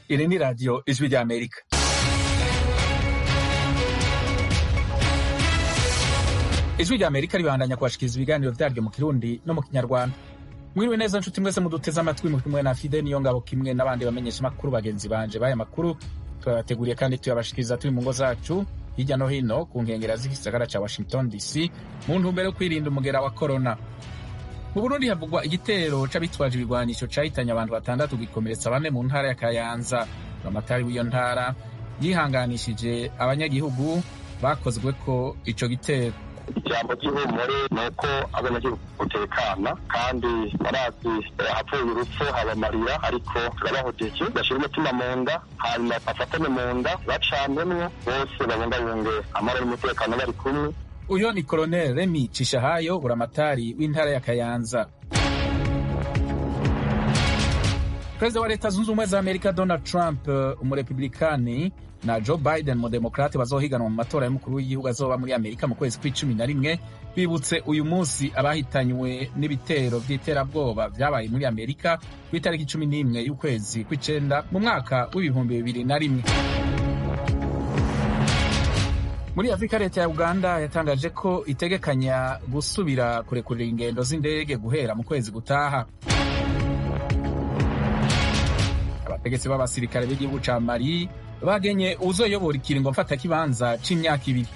Iri ni radiyo ijwi rya Amerika. Ijwi rya Amerika ribandanya kubashikiriza ibiganiro vyaryo mu Kirundi no mu Kinyarwanda. Mwiriwe neza nshuti mwese muduteze amatwi mu kimwe na Fide niyo ngabo kimwe n'abandi bamenyesha makuru bagenzi banje baya makuru twabateguriye kandi tuyabashikiriza turi mu ngo zacu hirya no hino ku nkengera z'igisagara ca Washington DC mu ntumbero yo kwirinda umugera wa corona. Mu Burundi havugwa igitero c'abitwaje ibigwanisho cahitanye abantu batandatu gikomeretsa bane mu ntara ya Kayanza. Amatari w'iyo ntara yihanganishije abanyagihugu bakozweko ico gitero. ijambo ry'ihumure ni uko abanyagihugu utekana kandi barazi hapfuye urupfu habamarira ariko turabahojeje bashyira umutima mu nda hanyuma bafatane mu nda bacanemwo bose babungabunge amahoro n'umutekano bari kumwe Uyo ni Colonel Remy Cishahayo buramatari w'intara ya Kayanza. Perezida wa Leta Zunze Ubumwe za Amerika Donald Trump, umurepublikani na Joe Biden umudemokrate bazohiganwa mu matora y'umukuru w'igihugu azoba muri Amerika mu kwezi kw'icumi na rimwe bibutse uyu munsi abahitanywe n'ibitero vy'iterabwoba vyabaye muri Amerika ku itariki cumi n'imwe y'ukwezi kw'icenda mu mwaka w'ibihumbi bibiri na rimwe. Muri Afrika leta ya Uganda yatangaje ko itegekanya gusubira kurekurira ingendo z'indege guhera mu kwezi gutaha. Abategetsi b'abasirikare b'igihugu ca Mali bagenye uwuzoyobora ikiringo mfatakibanza c'imyaka ibiri.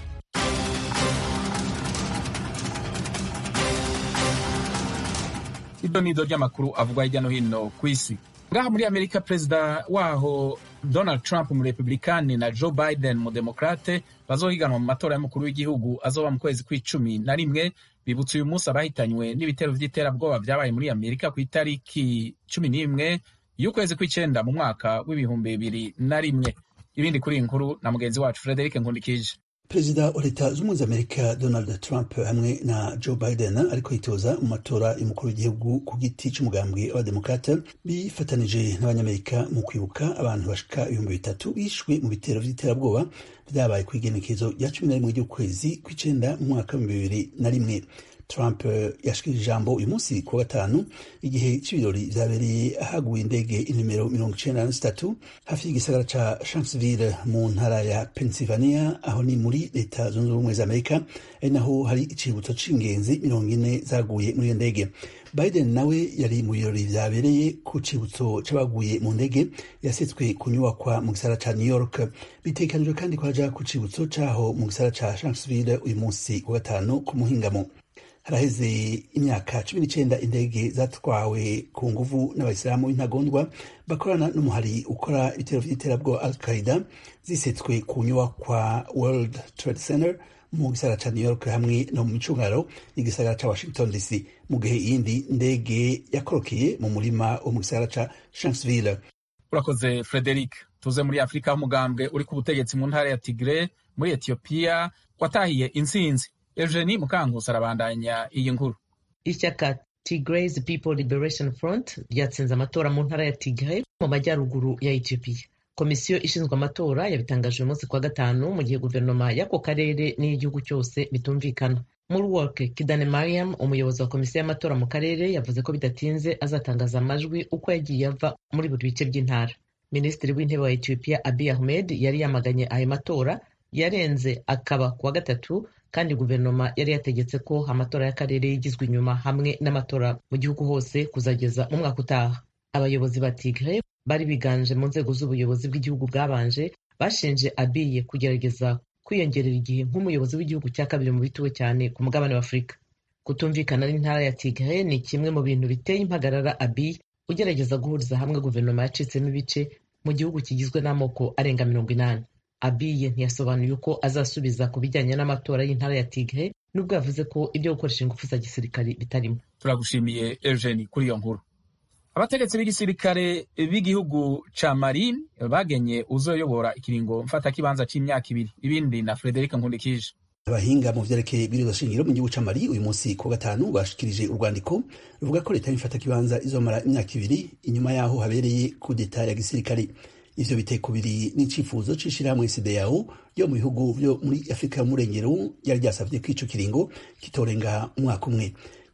Ido nido ry'amakuru avugwa hirya no hino kw'isi. Ngaha muri Amerika perezida waho Donald Trump umurepublikani na Joe Biden umudemokrate bazohiganwa mu matora y'umukuru w'igihugu azoba mu kwezi kw'icumi na rimwe bibutse uyu munsi abahitanywe n'ibitero vy'iterabwoba vyabaye muri Amerika ku itariki cumi n'imwe y'ukwezi kw'icenda mu mwaka w'ibihumbi bibiri na rimwe. Ibindi kuri iyi nkuru na mugenzi wacu Frederic Nkundikije. perezida wa leta z'ubumwe za amerika donald trump hamwe na joe biden ariko yitoza mu matora y'umukuru w'igihugu ku giti c'umugambwe w'abademokrate bifatanije n'abanyamerika mu kwibuka abantu bashika ibihumbi bitatu bishwe mu bitero vy'iterabwoba vyabaye kw'igenekezo rya cumi na rimwe ry'ukwezi kw'icenda mu mwaka w'ibihumbi bibiri na rimwe Trump yashikirije ijambo uyu munsi ku wa gatanu igihe c'ibirori vyabereye ahaguye indege inimero mirongo icenda na zitatu hafi y'igisagara ca Shanksville mu ntara ya Pennsylvania aho ni muri leta zunze ubumwe za Amerika ari naho hari icibutso c'ingenzi mirongo ine zaguye muri iyo ndege Biden nawe yari mu birori vyabereye ku cibutso c'abaguye mu ndege yasetswe kunyubakwa mu gisagara ca New York bitegekanijwe kandi ko haja ku cibutso caho mu gisagara ca Shanksville uyu munsi ku gatanu ku muhingamo haraheze imyaka cumi n'icenda indege zatwawe ku nguvu n'abayisilamu b'intagondwa bakorana n'umuhari ukora ibitero vy'iterabwoba al qaida zisetswe ku nyubakwa world trade center mu gisagara ca new york hamwe no mu micungararo y'igisagara ca washington dc mu gihe iyindi ndege yakorokeye mu murima wo mu gisagara ca shanksville urakoze frederic tuze muri afurika umugambwe uri ku butegetsi mu ntara ya tigre muri etiyopiya watahiye intsinzi Eugenie Mukankusi arabandanya iyi nkuru. Ishyaka Tigray People Liberation Front ryatsinze amatora mu ntara ya Tigray mu majyaruguru ya Ethiopia. Komisiyo ishinzwe amatora yabitangaje uyu munsi kwa gatanu mu gihe guverinoma y'ako karere n'iy'igihugu cyose bitumvikana. Muri Work Kidane Mariam umuyobozi wa komisiyo y'amatora mu karere yavuze ko bidatinze azatangaza amajwi uko yagiye ava muri buri bice by'intara. Minisitiri w'intebe wa Ethiopia Abiy Ahmed yari yamaganye ayo matora yarenze akaba kuwa gatatu kandi guverinoma yari yategetse ko amatora y'akarere yigizwe inyuma hamwe n'amatora mu gihugu hose kuzageza mu mwaka utaha abayobozi ba tigre bari biganje mu nzego z'ubuyobozi bw'igihugu bwabanje bashinje abiye kugerageza kwiyongerera igihe nk'umuyobozi w'igihugu cya kabiri mu bituwe cyane ku mugabane wa afurika kutumvikana n'intara ya tigre ni kimwe mu bintu biteye impagarara abiy ugerageza guhuriza hamwe guverinoma yacitsemo ibice mu gihugu kigizwe n'amoko arenga mirongo inani abiye ntiyasobanuye uko azasubiza ku bijyanye n'amatora y'intara ya tigre nubwo yavuze ko ibyo gukoresha ingufu za gisirikare bitarimo turagushimiye eugeni kuri iyo nkuru abategetsi b'igisirikare b'igihugu ca mali bagenye uzoyobora ikiringo mfatakibanza c'imyaka ibiri ibindi na frederic nkundikije abahinga mu vyerekeye ibibazo shingiro mu gihugu ca mali uyu munsi ku gatanu bashikirije urwandiko ruvuga ko leta y'imfata kibanza izomara imyaka ibiri inyuma yaho habereye kudeta ya gisirikare ivyo biteko biri n'icifuzo c'ishirahamwe CEDEAO ryo mu bihugu vyo muri Afurika y'umurengero ryari ryasavye ko ico kiringo kitorenga umwaka umwe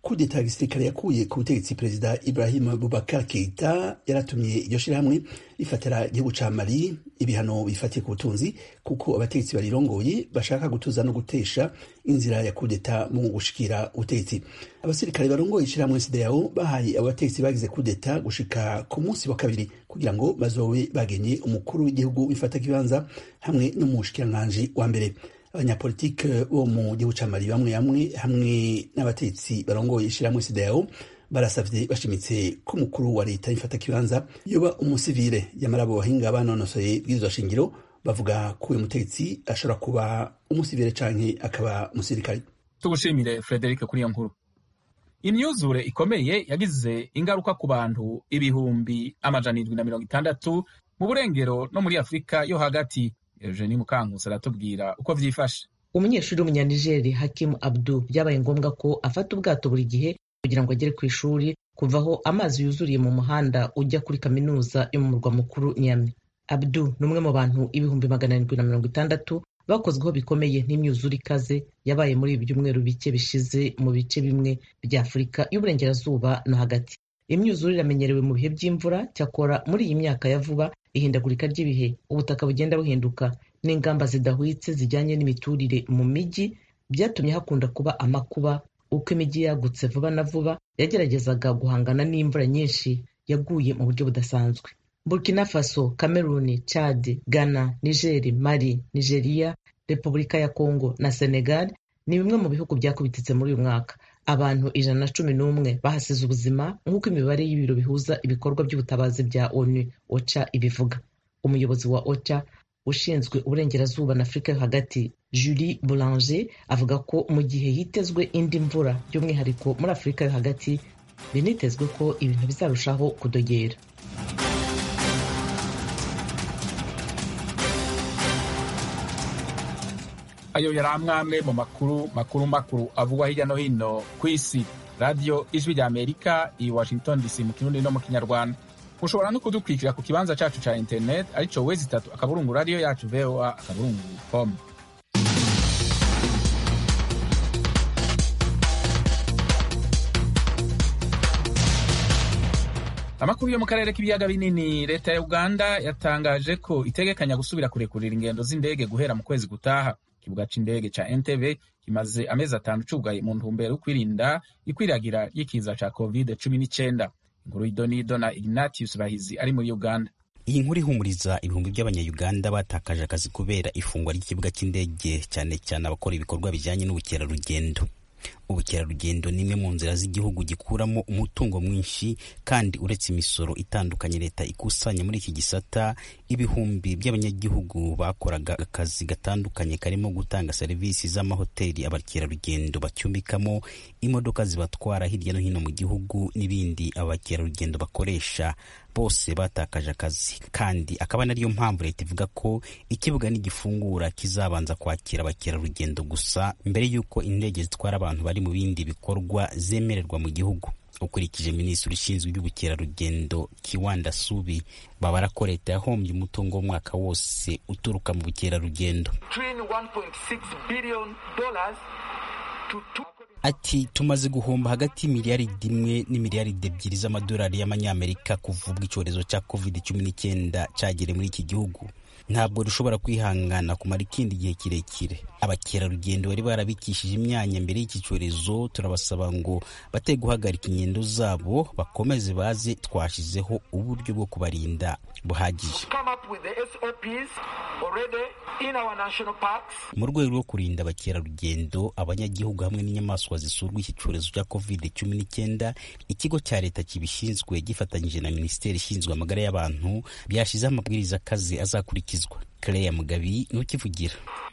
kudeta ya gisirikare yakuye ku butegetsi perezida ibrahim bubakar keita yaratumye iryo shirahamwe rifatira igihugu ca mali ibihano bifatiye ku butunzi kuko abategetsi barirongoye bashaka gutuza no gutesha inzira ya kudeta mu gushikira ubutegetsi abasirikare barongoye ishirahamwe sideyao bahaye abo bategetsi bagize kudeta gushika ku munsi wa kabiri kugira ngo bazobe bagenye umukuru w'igihugu wifata kibanza hamwe n'umushikiranganji wa mbere abanyapolitike bo mu gihugu ca mali bamwe bamwe hamwe n'abatetsi barongoye ishirahamwe sideyao barasavye bashimitse ko umukuru wa leta y'ifata kibanza yoba umusivile yamara abo bahinga banonosoye bw'izo shingiro bavuga ko uyu mutegetsi ashobora kuba umusivile canke akaba umusirikare tugushimire frederic kuri iyo nkuru imyuzure ikomeye yagize ingaruka ku bantu ibihumbi amajana indwi na mirongo itandatu mu burengero no muri afurika yo hagati eugenie mukankusi aratubwira uko vyifashe umunyeshuri w'umunyanigeri hakimu abdu byabaye ngombwa ko afata ubwato buri gihe kugira ngo agere ku ishuri kuva aho amazi yuzuriye mu muhanda ujya kuri kaminuza yo mu murwa mukuru nyami abdu ni umwe mu bantu ibihumbi magana arindwi na mirongo itandatu bakozweho bikomeye n'imyuzure ikaze yabaye muri ibi byumweru bike bishize mu bice bimwe bya afurika y'uburengerazuba no hagati imyuzure iramenyerewe mu bihe by'imvura cyakora muri iyi myaka ya vuba ihindagurika ry'ibihe ubutaka bugenda buhinduka n'ingamba zidahwitse zijyanye n'imiturire mu mijyi byatumye hakunda kuba amakuba uko imijyi yagutse vuba na vuba yageragezaga guhangana n'imvura nyinshi yaguye mu buryo budasanzwe burkina faso cameroon chad ghana niger mali nigeria repubulika ya congo na senegal ni bimwe mu bihugu byakubititse muri uyu mwaka abantu ijana na cumi n'umwe bahasize ubuzima nk'uko imibare y'ibiro bihuza ibikorwa by'ubutabazi bya onu ocha ibivuga umuyobozi wa ocha ushinzwe uburengerazuba na afurika yo hagati julie boulanger avuga ko mu gihe hitezwe indi mvura by'umwihariko muri afurika yo hagati binitezwe ko ibintu bizarushaho kudogera ayo yari amwe mu makuru makuru makuru avugwa hirya no hino ku isi radiyo ijwi rya amerika i washington dc mu kirundi no mu kinyarwanda mushobora no kudukurikira ku kibanza cacu ca internet arico wezi itatu akaburungu radiyo yacu voa akaburungu com amakuru yo mu karere k'ibiyaga binini leta ya uganda yatangaje ko itegekanya gusubira kurekurira ingendo z'indege guhera mu kwezi gutaha ikibuga c'indege ca entebe kimaze amezi atanu cugaye mu ntumbero yo kwirinda ikwiragira ry'ikiza ca covid cumi n'icenda inkuru y'idonido na ignatius bahizi ari muri uganda iyi nkuru ihumuriza ibihumbi by'abanyayuganda batakaje akazi kubera ifungwa ry'ikibuga cy'indege cyane cyane abakora ibikorwa bijyanye n'ubukerarugendo ubukerarugendo ni imwe mu nzira z'igihugu gikuramo umutungo mwinshi kandi uretse imisoro itandukanye leta ikusanya muri iki gisata ibihumbi by'abanyagihugu bakoraga akazi gatandukanye karimo gutanga serivisi z'amahoteli abakerarugendo bacumbikamo imodoka zibatwara hirya no hino mu gihugu n'ibindi abakerarugendo bakoresha bose batakaje akazi kandi akaba nariyo mpamvu leta ivuga ko ikibuga nigifungura kizabanza kwakira abakerarugendo gusa mbere y'uko indege zitwara abantu bari mu bindi bikorwa zemererwa mu gihugu ukurikije minisitiri ushinzwe iby'ubukerarugendo kiwanda subi babara ko leta yahombye umutungo w'umwaka wose uturuka mu bukerarugendo ati tumaze guhomba hagati y'imiliyaridi imwe n'imiliyaridi ebyiri z'amadolari y'amanyamerika kuva ubwo icyorezo cya covid cumi n'icyenda cyagere muri iki gihugu ntabwo dushobora kwihangana kumara ikindi gihe kirekire abakerarugendo bari barabikishije imyanya mbere y'iki cyorezo turabasaba ngo bate guhagarika ingendo zabo bakomeze baze twashyizeho uburyo bwo kubarinda buhagije mu rwego rwo kurinda abakerarugendo abanyagihugu hamwe n'inyamaswa zisurwa iki cyorezo cya covid cumi n'icyenda ikigo cya leta kibishinzwe gifatanyije na minisiteri ishinzwe amagara y'abantu byashyizeho amabwiriza akaze azakurikizwa Claire Mugabi nukivugira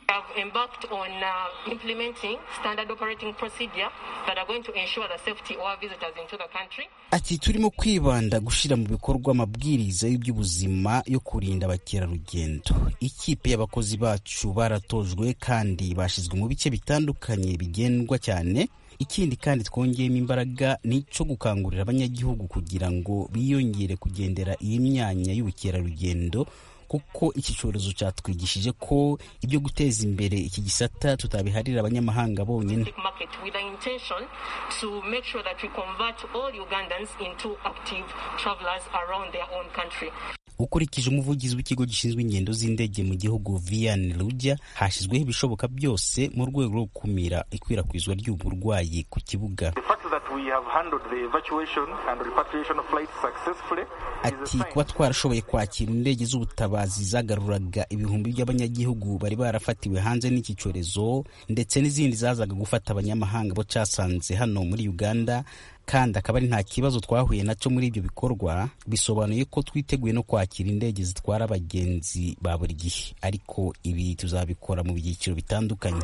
ati turimo kwibanda gushyira mu bikorwa amabwiriza y'iby'ubuzima yo kurinda abakerarugendo ikipe y'abakozi bacu baratojwe kandi bashyizwe mu bice bitandukanye bigendwa cyane ikindi kandi twongeyemo imbaraga ni icyo gukangurira abanyagihugu kugira ngo biyongere kugendera iyi myanya y'ubukerarugendo kuko iki cyorezo cyatwigishije ko ibyo guteza imbere iki gisata tutabiharira abanyamahanga bonyine with the intention to make sure that we convert all Ugandans into active travelers around their own country. ukurikije umuvugizi w'ikigo gishinzwe ingendo z'indege mu gihugu vian rujya hashyizweho ibishoboka byose mu rwego rwo gukumira ikwirakwizwa ry'ubu burwayi ku kibuga ati kuba twarashoboye kwakira indege z'ubutabazi zagaruraga ibihumbi by'abanyagihugu bari barafatiwe hanze n'iki cyorezo ndetse n'izindi zazaga gufata abanyamahanga bo cyasanze hano muri uganda kandi akaba ari nta kibazo twahuye nacyo muri ibyo bikorwa bisobanuye ko twiteguye no kwakira indege zitwara abagenzi ba buri gihe ariko ibi tuzabikora mu byiciro bitandukanye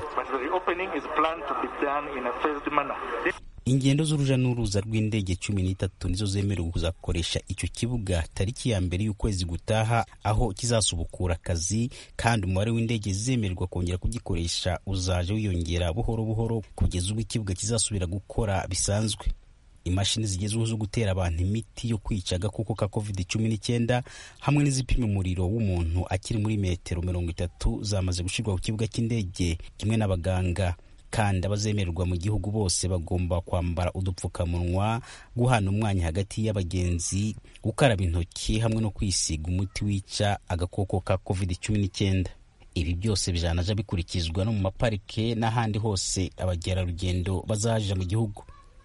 ingendo z'uruja n'uruza rw'indege cumi n'itatu nizo zemerewe kuzakoresha icyo kibuga tariki ya mbere y'ukwezi gutaha aho kizasubukura akazi kandi umubare w'indege zizemererwa kongera kugikoresha uzaje wiyongera buhoro buhoro kugeza ubwo ikibuga kizasubira gukora bisanzwe imashini zigezweho zo gutera abantu imiti yo kwica agakoko ka covid cumi n'icyenda hamwe n'izipima umuriro w'umuntu akiri muri metero mirongo itatu zamaze gushyirwa ku kibuga cy'indege kimwe n'abaganga kandi abazemererwa mu gihugu bose bagomba kwambara udupfukamunwa guhana umwanya hagati y'abagenzi gukaraba intoki hamwe no kwisiga umuti wica agakoko ka covid cumi n'icyenda ibi byose bijanaja bikurikizwa no mu maparike n'ahandi hose abagerarugendo bazaja mu gihugu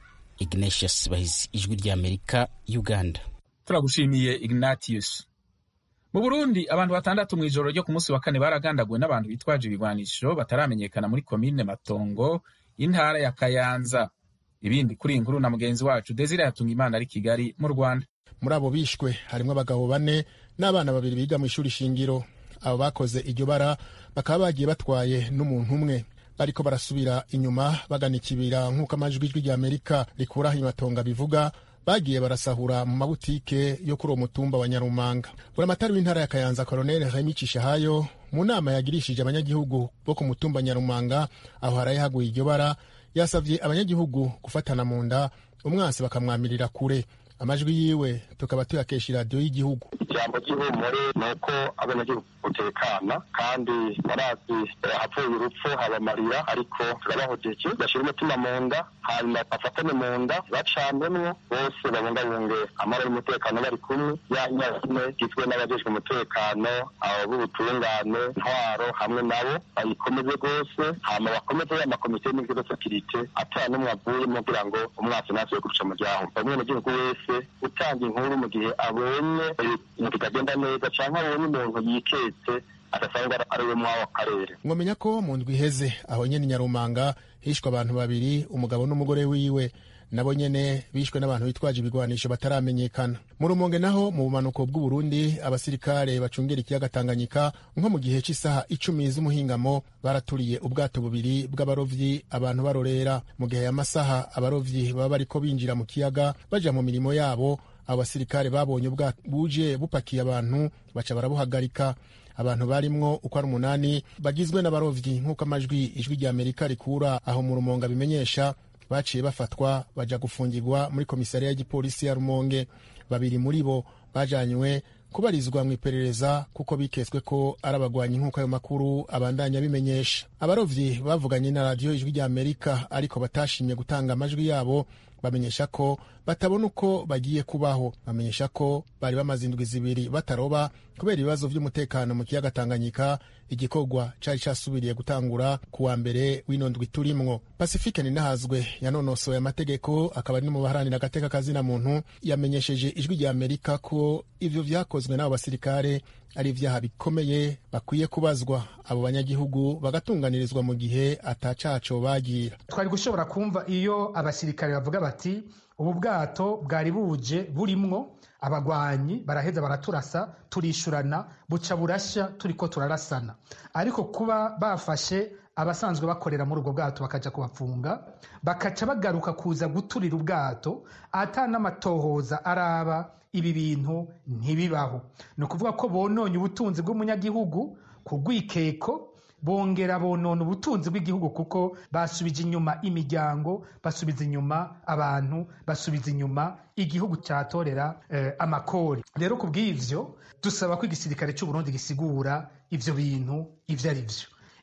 ignatius bahizi ijwi ry'amerika uganda turagushimiye ignatius mu burundi abantu batandatu mu ijoro ryo ku munsi wa kane baragandaguwe n'abantu bitwaje ibigwanisho bataramenyekana muri komine matongo y'intara ya kayanza ibindi kuri iyi nkuru na mugenzi wacu desire yatunga imana ari kigali mu rwanda muri abo bishwe harimo abagabo bane n'abana babiri biga mu ishuri shingiro abo bakoze iryo bara bakaba bagiye batwaye n'umuntu umwe bariko barasubira inyuma bagana ikibira nk'uko amajwi ijwi ry'amerika rikuraho imatonga bivuga bagiye barasahura mu mabutike yo kuri uwo mutumba wa nyarumanga buramatari w'intara ya kayanza koroneli remi cishahayo mu nama yagirishije abanyagihugu bo ku mutumba nyarumanga aho haraye haguye iryo bara yasavye abanyagihugu gufatana mu nda umwansi bakamwamirira kure amajwi yiwe tukaba tuyakesha iradiyo y'igihugu ijambo ry'ihumure ni uko abanyagihugu gutekana kandi barazi hapfuye urupfu haba amarira ariko turabahojeje bashyira umutima mu nda hanyuma bafatane mu nda bacanwemwo bose babungabunge amahoro y'umutekano bari kumwe ya nyine igizwe n'abajejwe umutekano abo b'ubutungane ntwaro hamwe nabo bayikomeze rwose hama bakomeze ya makomite y'imigiro sekirite atara n'umwe avuyemo kugira ngo umwasi ntasuye guca mu ryaho umwenegihugu wese utanga inkuru mu gihe abonye ibintu bitagenda neza cyangwa abonye umuntu yiketse adasanga ari we mw'ako karere mwamenya ko mu ndwi iheze aho nyene nyarumanga hishwe abantu babiri umugabo n'umugore wiwe nabo nyene bishwe n'abantu bitwaje ibigwanisho bataramenyekana mu rumonge naho mu bumanuko bw'uburundi abasirikare bacungera ikiyaga tanganyika nko mu gihe cy'isaha icumi z'umuhingamo baraturiye ubwato bubiri bw'abarovyi abantu barorera mu gihe y'amasaha abarovyi baba bariko binjira mu kiyaga baja mu mirimo yabo abo basirikare babonye ubwato buje bupakiye abantu baca barabuhagarika abantu barimwo uko ari umunani bagizwe n'abarovyi nk'uko amajwi ijwi rya amerika rikura aho mu rumonge abimenyesha baciye bafatwa baja gufungirwa muri komisariya y'igipolisi ya rumonge babiri muri bo bajanywe kubarizwa mu iperereza kuko biketswe ko ari abagwanyi nk'uko ayo makuru abandanya bimenyesha abarovyi bavuganye na radiyo ijwi rya amerika ariko batashimye gutanga amajwi yabo bamenyesha ko batabona uko bagiye kubaho bamenyesha ko bari bamaze indwi zibiri bataroba kubera ibibazo by'umutekano mu kiyaga tanganyika igikorwa cari casubiriye gutangura ku wa mbere w'ino ndwi turimwo pasifike ninahazwe yanonosoye amategeko akaba ari no mu baharanira agateka kazina muntu yamenyesheje ijwi rya amerika ko ivyo vyakozwe n'abo basirikare ari ivyaha bikomeye bakwiye kubazwa abo banyagihugu bagatunganirizwa mu gihe atacaco bagira twari gushobora kumva iyo abasirikare bavuga bati ubu bwato bwari buje burimwo abagwanyi baraheza baraturasa turishurana buca burashya turiko turarasana ariko kuba bafashe abasanzwe bakorera muri ubwo bwato bakaja kubapfunga bakaca bagaruka kuza guturira ubwato ata n'amatohoza araba ibi bintu ntibibaho ni ukuvuga ko bononye ubutunzi bw'umunyagihugu ku rwikeko bongera bonona ubutunzi bw'igihugu kuko basubije inyuma imiryango basubiza inyuma abantu basubiza inyuma igihugu cyatorera eh, amakori rero ku bw'ivyo dusaba ko igisirikare cy'uburundi gisigura ivyo bintu ivyo ari vyo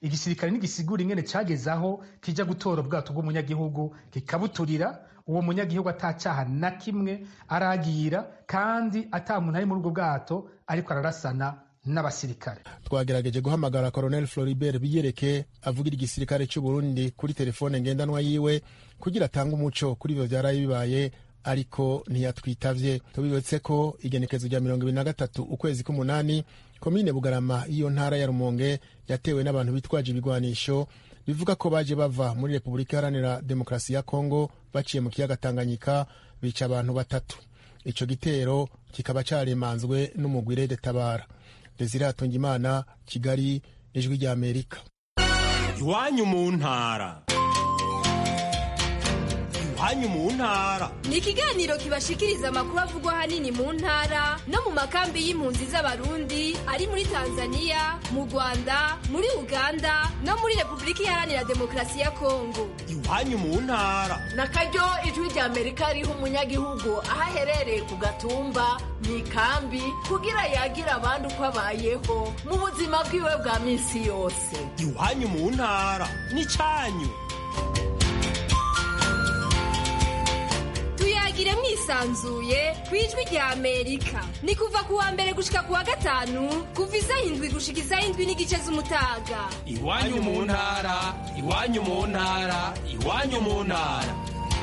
igisirikare ntigisigura ingene cageze aho kija gutora ubwato bw'umunyagihugu kikabuturira uwo munyagihugu atacaha na kimwe aragira kandi ata muntu ari muri ubwo bwato ariko ararasana n'abasirikare twagerageje guhamagara colonel floribert biyereke avugira igisirikare cy'u burundi kuri telefone ngendanwa yiwe kugira atange umuco kuri ivyo vyaraye bibaye ariko ntiyatwitavye tubibutse ko igenekezo rya mirongo ibiri na gatatu ukwezi k'umunani komine bugarama y'iyo ntara ya rumonge yatewe n'abantu bitwaje ibigwanisho bivuga ko baje bava muri repubulika iharanira demokarasi ya kongo baciye mu kiyaga tanganyika bica abantu batatu ico gitero kikaba caremanzwe n'umugwire detabara desire hatungimana kigali ijwi rya amerika iwanyu mu ntara iwanyu mu ntara ni ikiganiro kibashikiriza amakuru avugwa ahanini mu ntara no mu makambi y'impunzi z'abarundi ari muri tanzania mu rwanda muri uganda no muri repubulika iharanira demokarasi ya kongo iwanyu mu ntara na karyo ijwi rya amerika riha umunyagihugu aho aherereye ku gatumba mu ikambi kugira yagira abandi uko abayeho mu buzima bwiwe bwa minsi yose iwanyu mu ntara n'icyanyu tuyagire mwisanzuye ku ijwi rya amerika ni kuva ku wa mbere gushika ku wa gatanu kuva isaha indwi gushika isaha indwi n'igice z'umutaga iwanyu mu ntara iwanyu mu ntara iwanyu mu ntara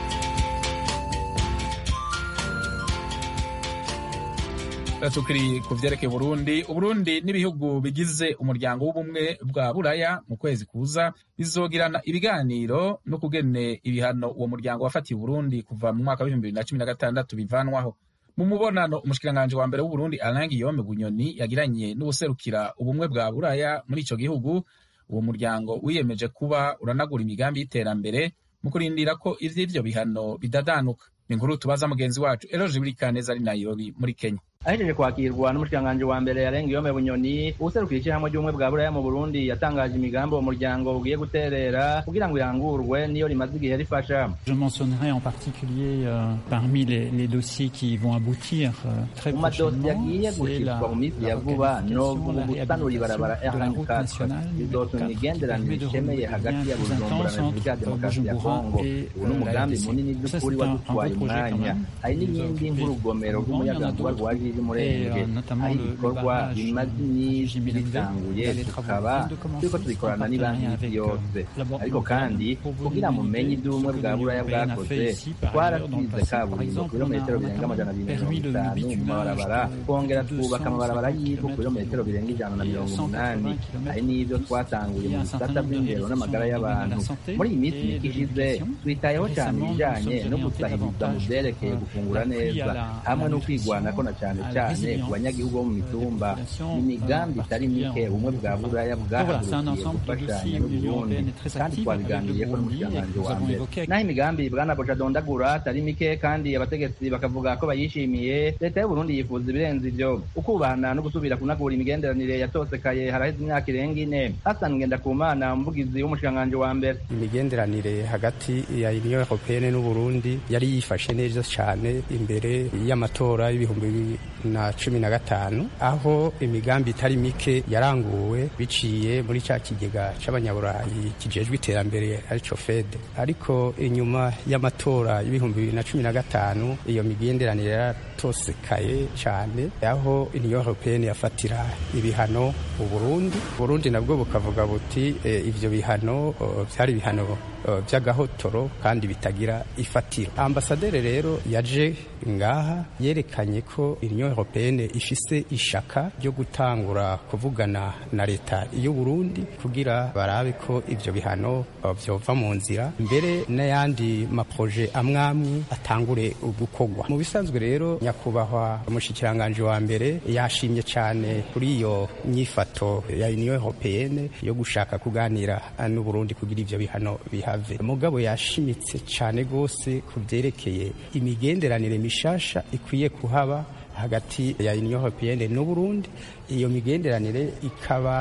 tukiri ku vyerekeye Burundi Uburundi n'ibihugu bigize umuryango w'ubumwe bwa Buraya mu kwezi kuza bizogirana ibiganiro no kugene ibihano uwo muryango wafatiye Burundi kuva mu mwaka w'ibihumbi bibiri na cumi na gatandatu bivanwaho mu mubonano umushikiranganji wa mbere w'Uburundi Alain Guillaume Bunyoni yagiranye n'ubuserukira ubumwe bwa Buraya muri ico gihugu uwo muryango wiyemeje kuba uranagura imigambi y'iterambere mu kurindira ko ivy'ivyo bihano bidadanuka ni inkuru tubaza mugenzi wacu Eloge Burikaneza ari Nairobi muri Kenya ahejeje kwakirwa n'umushikiranganji wa mbere yarenga iyome bunyoni uwuserukira ishyirahamwe ry'ubumwe bwa buraya mu burundi yatangaje imigambi uwo muryango ugiye guterera kugira ngo irangurwe niyo rimaze igihe rifasha Je mentionnerai en particulier euh, parmi les, les dossiers qui vont aboutir euh, très mu madosiye prochainement agiye c'est gushirwa la, mu minsi la ya vuba no requalification, la gusanura ibarabara réhabilitation de la route r24 nationale bizotuma imigenderanire ishemeye hagati ya bujumbura na repubulika ya demokarasi ya kongo ubu ni umugambi munini by'ukuri wadutwaye umwanya hari n'iyindi nk'urugomero rw'umuyagankuba rwa jiji murenge aho ibikorwa bimaze iminsi bitanguye tukaba turiko tubikorana n'ibanki y'isi yose ariko kandi kugira mumenye ibyo ubumwe bwa buraya bwakoze twarasize kaburimbo kilometero birenga amajana abiri na mirongo itanu mu mabarabara twongera twubaka amabarabara y'ivu kilometero birenga ijana na mirongo umunani hari n'ibyo twatanguye mu bisata by'indero n'amagara y'abantu muri iyi minsi mike ishize twitayeho cyane ibijanye no gusahiriza mu vyerekeye gufungura neza hamwe no kwigwanako na cyane cyane ku banyagihugu bo mu mitumba ni imigambi itari mike ubumwe bwa buraya bwahagurukiye gufashanya n'uburundi kandi twabiganiriyeko n'umushikiranganji wa mbere naho imigambi bwana boja dondagura atari mike kandi abategetsi bakavuga ko bayishimiye leta y'uburundi yifuza ibirenze ivyo ukubahana no gusubira kunagura imigenderanire yatosekaye haraheze imyaka irenga ine hasan ngendakumana umuvugizi w'umushikiranganji wa mbere imigenderanire hagati ya union européenne n'uburundi yari yifashe neza cyane imbere y'amatora y'ibihumbi bibiri na cumi na gatanu aho imigambi itari mike yaranguwe biciye muri cya kigega c'abanyaburayi kijejwe iterambere arico fed ariko inyuma y'amatora y'ibihumbi bibiri na cumi na gatanu iyo migenderanire yaratosekaye cyane aho union européenne yafatira ibihano uburundi uburundi nabwo bukavuga buti e, ivyo bihano o, vyari ibihano o, vy'agahotoro kandi bitagira ifatiro ambasaderi rero yaje ngaha yerekanye ko union européenne ifise ishaka ryo gutangura kuvugana na leta y'u Burundi kugira barabe ko ivyo bihano o, vyova mu nzira mbere n'ayandi maproje amwamwe atangure gukorwa mu bisanzwe rero nyakubahwa umushikiranganje wa mbere yashimye cyane kuri iyo nyifato ya union européenne yo gushaka kuganira n'u Burundi kugira ivyo bihano bihave mugabo yashimitse cyane gose ku vyerekeye imigenderanire mishasha ikwiye kuhaba hagati ya union européenne n'u Burundi iyo migenderanire ikaba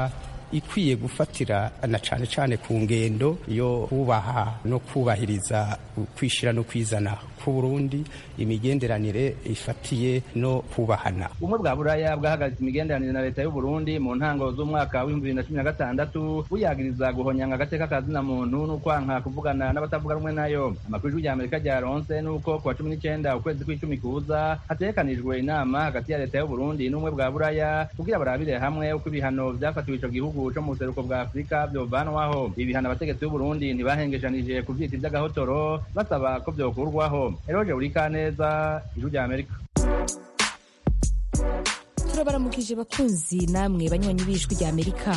ikwiye gufatira na cane cane ku ngendo yo kubaha no kubahiriza kwishira no kwizana ku Burundi imigenderanire ifatiye no kubahana ubumwe bwa buraya bwahagaritse imigenderanire na leta y'u Burundi mu ntango z'umwaka w'ibihumbi bibiri na cumi na gatandatu buyagiriza guhonyanga agateka ka zina muntu n'ukwanka kuvugana n'abatavuga rumwe nayo amakuru y'ijwi rya amerika ryaronse n'uko kuwa cumi n'icenda ukwezi kw'icumi kuza hategekanijwe inama hagati ya leta y'u Burundi n'ubumwe bwa buraya kugira barabire hamwe uko ibihano vyafatiwe ico gihugu co mu buseruko bwa afurika vyovanwaho ibi bihano abategetsi b'u Burundi ntibahengeshanije kuvyita ivy'agahotoro basaba ko vyokurwaho eroje urikaneza ijwi rya amerika turabaramukije bakunzi namwe banywanyi b'ijwi rya amerika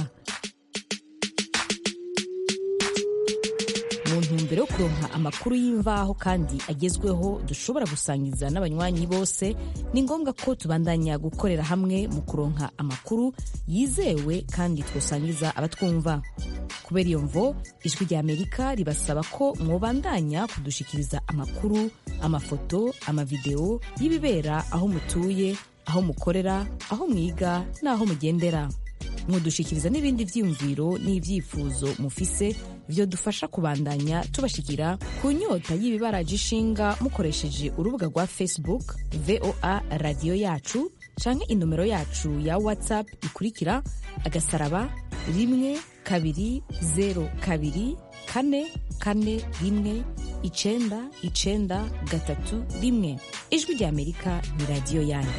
mu ntumbero yo kuronka amakuru y'imvaho kandi agezweho dushobora gusangiza n'abanywanyi bose ni ngombwa ko tubandanya gukorera hamwe mu kuronka amakuru yizewe kandi twosangiza abatwumva kubera iyo mvo ijwi rya amerika ribasaba ko mwobandanya kudushikiriza amakuru amafoto amavideo y'ibibera aho mutuye aho mukorera aho mwiga n'aho mugendera mudushikiriza n'ibindi vyiyumviro n'ivyifuzo mufise vyo dufasha kubandanya tubashikira ku nyota y'ibibaraje ishinga mukoresheje urubuga rwa facebook voa radiyo yacu canke inomero yacu ya whatsapp ikurikira agasaraba rimwe kabiri zero kabiri kane kane rimwe icenda icenda gatatu rimwe ijwi rya amerika ni radiyo yanyu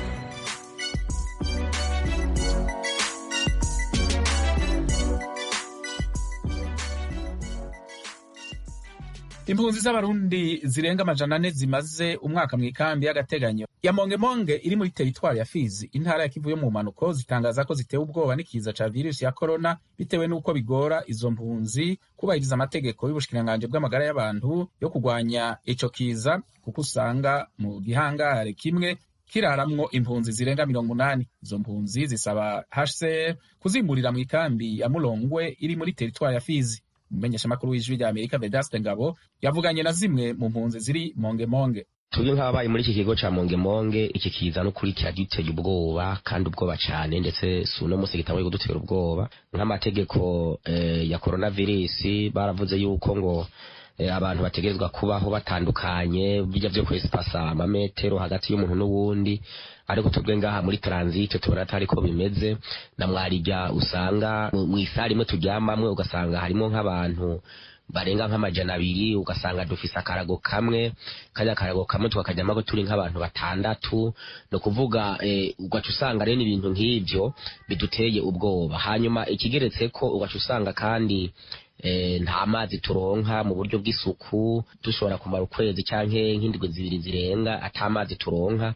impunzi z'abarundi zirenga amajana ane zimaze umwaka mu ikambi y'agateganyo ya mongemonge iri muri teritwari ya fizi intara ya kivu yo mu mpanuko zitangaza ko zitewe ubwoba n'ikiza ca virusi ya korona bitewe n'uko bigora izo mpunzi kubahiriza amategeko y'ubushikiranganji bw'amagara y'abantu yo kurwanya ico kiza kuko usanga mu gihangare kimwe kiraramwo impunzi zirenga mirongo umunani izo mpunzi zisaba hcr kuzimburira mu ikambi ya mulongwe iri muri teritwari ya fizi umumenyeshamakuru w'ijwi rya amerika vedaste ngabo yavuganye na zimwe mu mpunzi ziri mongemonge tubyo nk'ababaye muri iki kigo ca mongemonge iki kiza n'ukuri kiraduteye ubwoba kandi ubwoba cane ndetse si uno musi gitanguye kudutera ubwoba nk'amategeko eh, ya coronavirus baravuze yuko ngo abantu bategerezwa kubaho batandukanye bijya vyo kwesipasa amametero hagati y'umuntu n'uwundi ariko twebwe ngaha muri transit tubona atari ko bimeze na mwarijya usanga mu isari imwe turyamamwe ugasanga harimo nk'abantu barenga nk'amajana abiri ugasanga dufise akarago kamwe kajya akarago kamwe tukakajyamo ko turi nk'abantu batandatu ni ukuvuga ugaca usanga rero ibintu nk'ibyo biduteye ubwoba hanyuma ikigeretse ko ugaca usanga kandi nta mazi turonka mu buryo bw'isuku dushobora kumara ukwezi cyangwa nk'indwi zibiri zirenga ata mazi turonka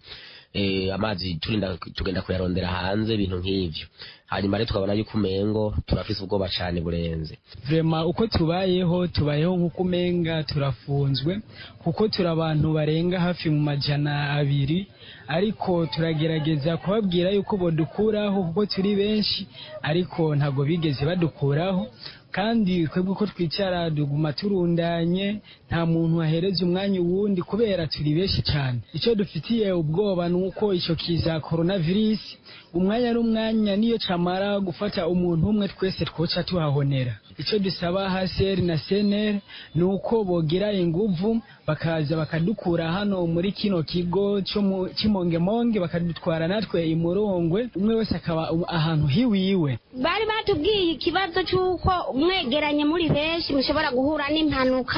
amazi turinda tugenda kuyarondera hanze ibintu nk'ibyo hanyuma rero tukabona yuko umengo turafise ubwoba cyane burenze vrema uko tubayeho tubayeho nk'uko umenga turafunzwe kuko turi abantu barenga hafi mu majana abiri ariko turagerageza kubabwira yuko bodukuraho kuko turi benshi ariko ntabwo bigeze badukuraho kandi twebwe uko twicara duguma turundanye nta muntu wahereza umwanya uwundi kubera turi benshi cyane icyo dufitiye ubwoba ni uko icyo kiza coronavirus umwanya n'umwanya niyo camara gufata umuntu umwe twese twoca tuhahonera icyo dusaba haseri na seneri ni uko bogira inguvu bakaza bakadukura hano muri kino kigo cy'imongemonge bakadutwara natwe imurongwe umwe wese akaba ahantu hiwiwe bari batubwiye ikibazo cy'uko mwegeranye muri benshi mushobora guhura n'impanuka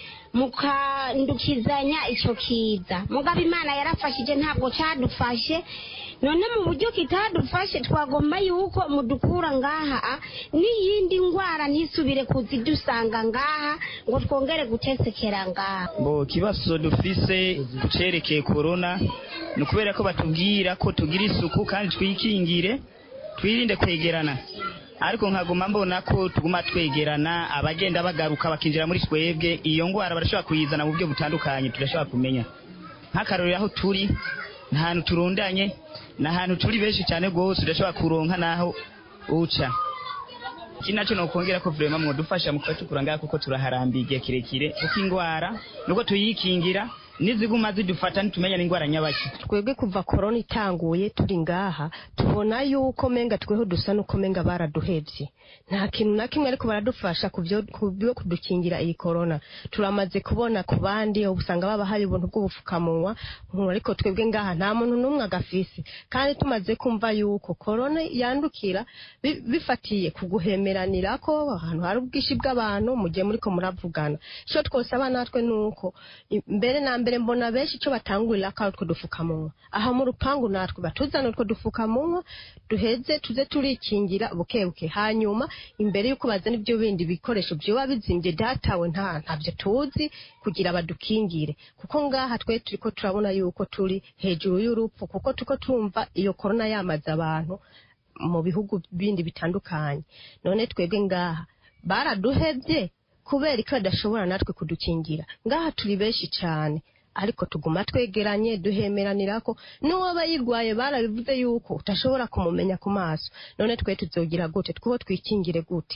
mukandukizanya icyo kiza mugabo imana yarafashije ntabwo cyadufashe none mu buryo kitadufashe twagomba yuko mudukura ngaha n'iyindi ndwara ntisubire kuzidusanga ngaha ngo twongere gutesekera ngaha bo kibazo dufise cerekeye korona ni ukubera ko batubwira ko tugira isuku kandi twikingire twirinde kwegerana ariko nkaguma mbona ko tuguma twegerana abagenda bagaruka bakinjira muri twebwe iyo ndwara barashobora kuyizana mu buryo butandukanye tudashobora kumenya nk'akarorero aho turi ni ahantu turundanye ni ahantu turi benshi cyane rwose udashobora kuronka n'aho uca iki nacyo ni ukongera ko vurema mwadufasha mu kuba tukura ngaha kuko turaharambiye igihe kirekire kuko indwara nuko tuyikingira niziguma zidufata nitumenya n'indwara nyabaki twebwe kuva korona itanguye turi ngaha tubona yuko menga tweho dusa nuko menga baraduhevye nta kintu na kimwe ariko baradufasha ku byo kudukingira iyi korona turamaze kubona ku bandi usanga baba hari ubuntu bw'ubupfukamunwa ariko twebwe ngaha nta muntu n'umwe agafise kandi tumaze kumva yuko korona yandukira bifatiye ku guhemeranirako ahantu hari ubwinshi bw'abantu mu gihe muriko muravugana ico twosaba natwe nuko mbere na mbere mbona benshi ico batangurira ko ari utwo dufukamunwa aha mu rupangu natwe batuzana utwo dufukamunwa duheze tuze turikingira bukebuke hanyuma imbere y'uko bazana ibyo bindi bikoresho vyoba bizimbye datawe nta ntavyo tuzi kugira badukingire kuko ngaha twe turiko turabona yuko turi hejuru y'urupfu kuko turiko tumva iyo korona yamaze abantu mu bihugu bindi bitandukanye none twebwe ngaha baraduhevye kubera ko badashobora natwe kudukingira ngaha turi benshi cyane ariko tuguma twegeranye duhemeranirako n'uwaba yirwaye barabivuze yuko utashobora kumumenya ku maso none twe tuzogira gute twuho twikingire gute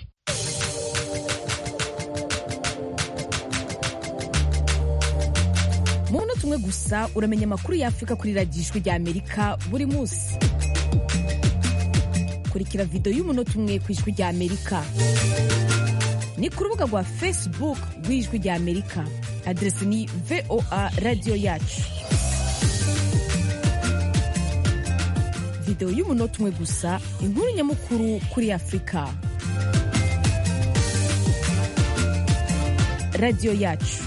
mu munota umwe gusa uramenya amakuru y'afurika kuri radiyo ijwi rya amerika buri munsi kurikira videwo y'umunota umwe ku ijwi rya amerika ni ku rubuga rwa facebook rw'ijwi rya amerika aderesi ni voa radiyo yacu videwo y'umunota umwe gusa inkuru nyamukuru kuri afurika radiyo yacu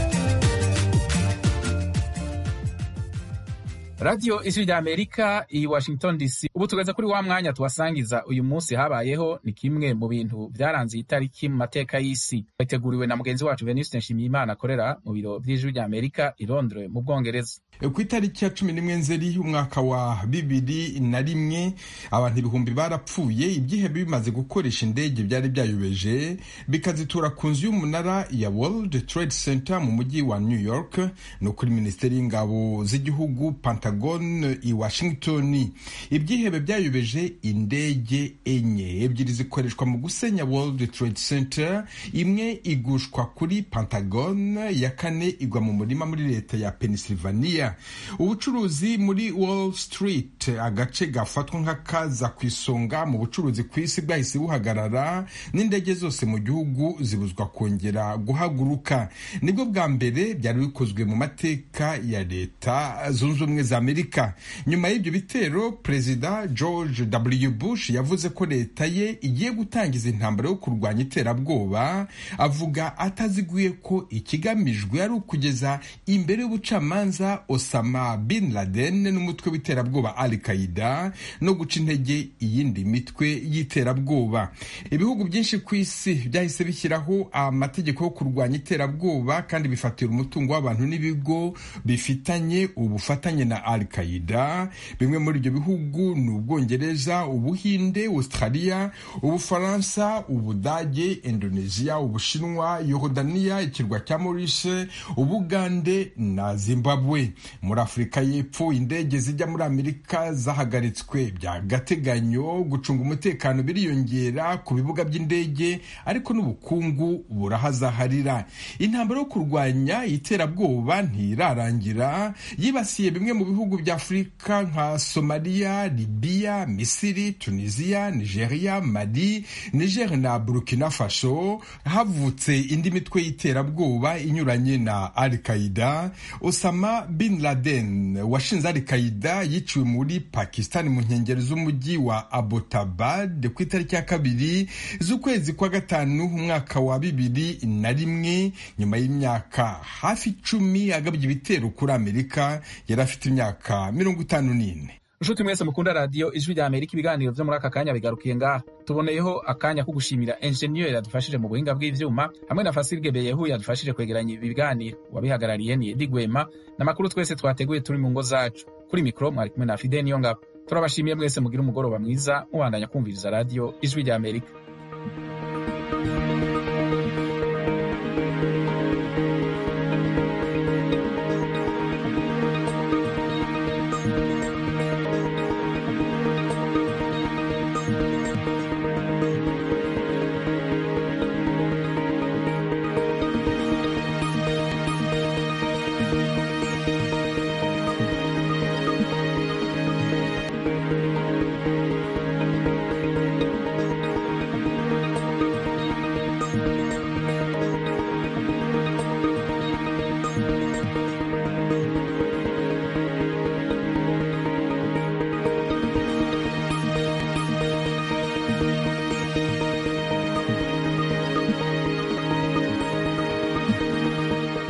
radiyo ijwi rya amerika i washington dc ubu tugeze kuri wa mwanya tubasangiza uyu munsi habayeho ni kimwe mu bintu byaranze iyi tariki mu mateka y'isi yateguriwe na mugenzi wacu venuste nshimiyimana akorera mu biro by'ijwi rya amerika i londres mu bwongereza ku itariki ya cumi n'imwe nzeri umwaka wa bibiri na rimwe abantu ibihumbi barapfuye ibyihebe bimaze gukoresha indege byari byayobeje bikazitura ku nzu y'umunara ya world trade center mu mujyi wa new york no kuri minisiteri y'ingabo z'igihugu pentagon i washington ibyihebe byayobeje indege enye ebyiri zikoreshwa mu gusenya world trade center imwe igushwa kuri pentagon ya kane igwa mu murima muri leta ya pennsylvania ubucuruzi muri wall street agace gafatwa nk'akaza ku isonga mu bucuruzi ku isi bwahise buhagarara n'indege zose mu gihugu zibuzwa kongera guhaguruka nibwo bwa mbere byari bikozwe mu mateka ya leta zunze ubumwe za amerika nyuma y'ibyo bitero perezida george w bush yavuze ko leta ye igiye gutangiza intambara yo kurwanya iterabwoba avuga ataziguye ko ikigamijwe ari ukugeza imbere y'ubucamanza osama bin laden n'umutwe w'iterabwoba al qaida no guca intege iyindi mitwe y'iterabwoba ibihugu byinshi ku isi byahise bishyiraho amategeko yo kurwanya iterabwoba kandi bifatira umutungo w'abantu n'ibigo bifitanye ubufatanye na al qaida bimwe muri ibyo bihugu ni ubwongereza ubuhinde australia ubufaransa ubudage indonesia ubushinwa yorodaniya ikirwa cya maurice ubugande na zimbabwe muri afurika y'epfo indege zijya muri amerika zahagaritswe by'agateganyo gucunga umutekano biriyongera ku bibuga by'indege ariko n'ubukungu burahazaharira intambara yo kurwanya iterabwoba ntirarangira yibasiye bimwe mu bihugu bya afurika nka somaliya libiya misiri tunisiya nigeria mali niger na burkina faso havutse indi mitwe y'iterabwoba inyuranye na al qaida osama bin laden washinze al qaida yiciwe muri pakistan mu nkengero z'umujyi wa abbottabad ku itariki ya kabiri z'ukwezi kwa gatanu umwaka wa bibiri na rimwe nyuma y'imyaka hafi icumi agabye ibitero kuri amerika yari afite imyaka mirongo itanu n'ine nshuti mwese mukunda radiyo ijwi rya amerika ibiganiro byo muri aka kanya bigarukiye ngaha tuboneyeho akanya ko gushimira enjeniyeri yadufashije mu buhinga bw'ivyuma hamwe na fasirge beyehu yadufashije kwegeranya ibi biganiro uwabihagarariye ni edi gwema n'amakuru twese twateguye turi mu ngo zacu kuri mikoro mwari kumwe na fide niyo ngabo turabashimiye mwese mugira umugoroba mwiza mubandanya kumviriza radiyo ijwi rya amerika